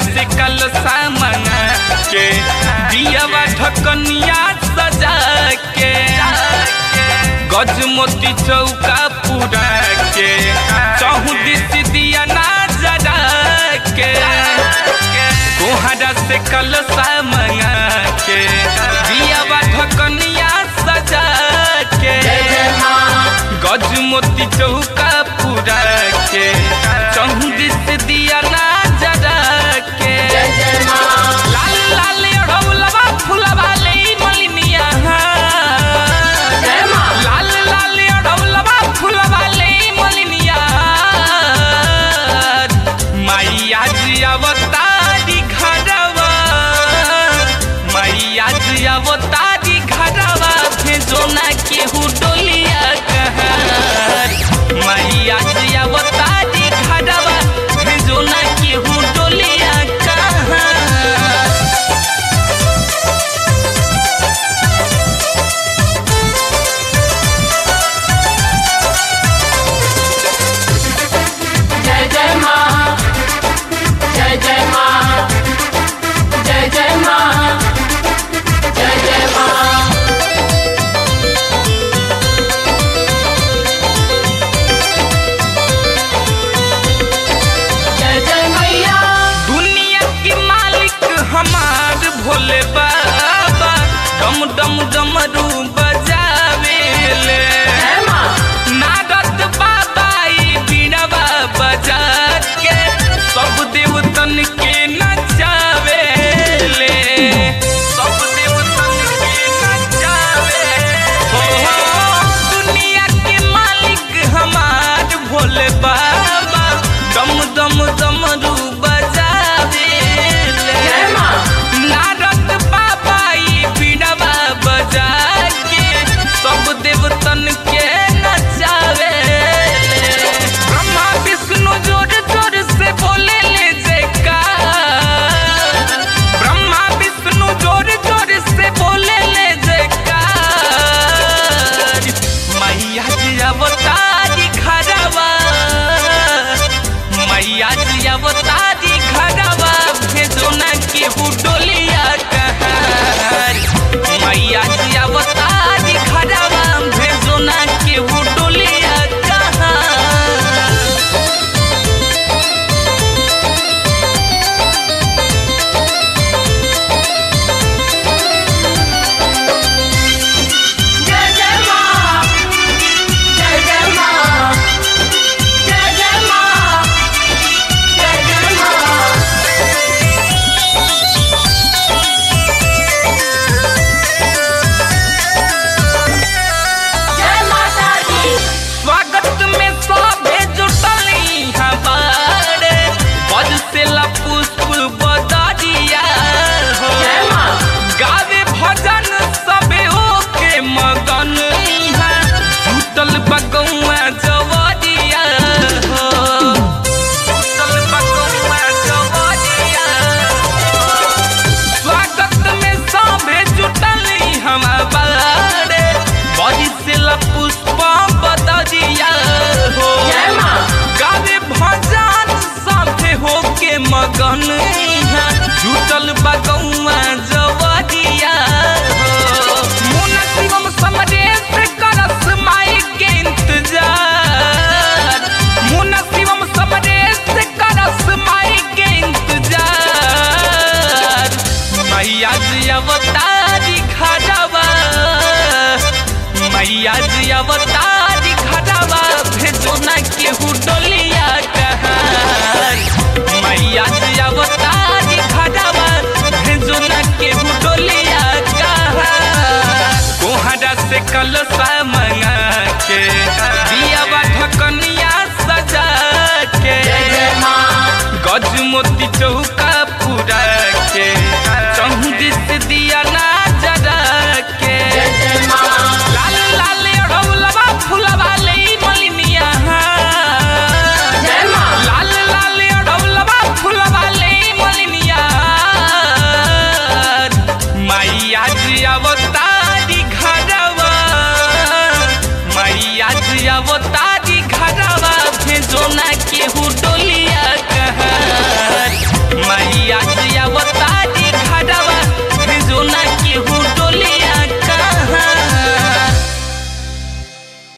से कल सामना के दियावा ढकनिया सजा के गज मोती चौका पूरा के चौहुदिस दिया ना जरा के कोहरा से कल सामना के दियावा ढकनिया सजा के गज मोती चौका पूरा के चौहुदिस दिया ना जरा के लाल लाल अढ़ौलवा फुलवा ले मलिनिया लाल लाल अढ़ौलवा फुलवा ले मलिनिया मैया जी अवतारी घरवा मैया जी अवतारी घरवा भेजो ना केहू डोलिया कहर मैया जी अवतारी घरवा भेजो ना केहू डोलिया कहर जय जय माँ जय जय माँ जय जय माँ जय जय माँ जय जय मैया दुनिया के मालिक हमार भोले बाबा डम डम डमरू बजावेले जय माँ नारद बाबा ई बीड़वा बजा के सब देवतन के नचावेले सब देवतन के नचावे हो दुनिया के मालिक हमार भोले बाबा दम दम दमरू बजावेले जय माँ नारद बाबा ई बीड़वा बजा के सब देवतन के नचावे ब्रह्मा विष्णु जोर जोर से बोले ले जयकार ब्रह्मा विष्णु जोर जोर से बोले ले जयकार मैया जी अवतारी खरवा मैया जी अवतारी खरवा भेजो न केहू डोलिया कहर मैया जी अवतारी खरवा भेजो न केहू डोलिया कहर जय जय माँ जय जय माँ जय जय माँ जय जय माँ जय माता दी स्वागत में सभे जुटली हमारे पद से ला पुष्प बदरिया हो जय माँ गावे भजन सबे ओके मगन इहाँ जुटल बगौआ जवरिया हो जुटल बगौआ जवरिया स्वागत में सभे जुटली हम बारे बड़ी से ला पुष्प बदरिया हो जय माँ गावे भजन साथे होके मगन इहाँ जुटल बगौआ जवरिया हो मुन शिवम समरेश करस माई के इंतजार मुन शिवम समरेश करस माई के इंतजार मैया जी अवतारी खड़ावा मैया जी अवतारी खड़ावा भेजो न केहू डोलिया कहर मैया जी अवतारी खड़ावा भेजो न केहू डोलिया कहर कोहरा से कल मंगा के दियावा ढकनिया सजा के जय जय माँ गज मोती चौका पूरा के चौदिस दिया ना जरा के जय जय माँ लाल लाल अढ़ौलवा फुलवा ले मलिनिया जय माँ लाल लाल अढ़ौलवा फुलवा ले मलिनिया मैया जी अवतारी घरवा मैया जी अवतारी घरवा भेजो ना केहू डोलिया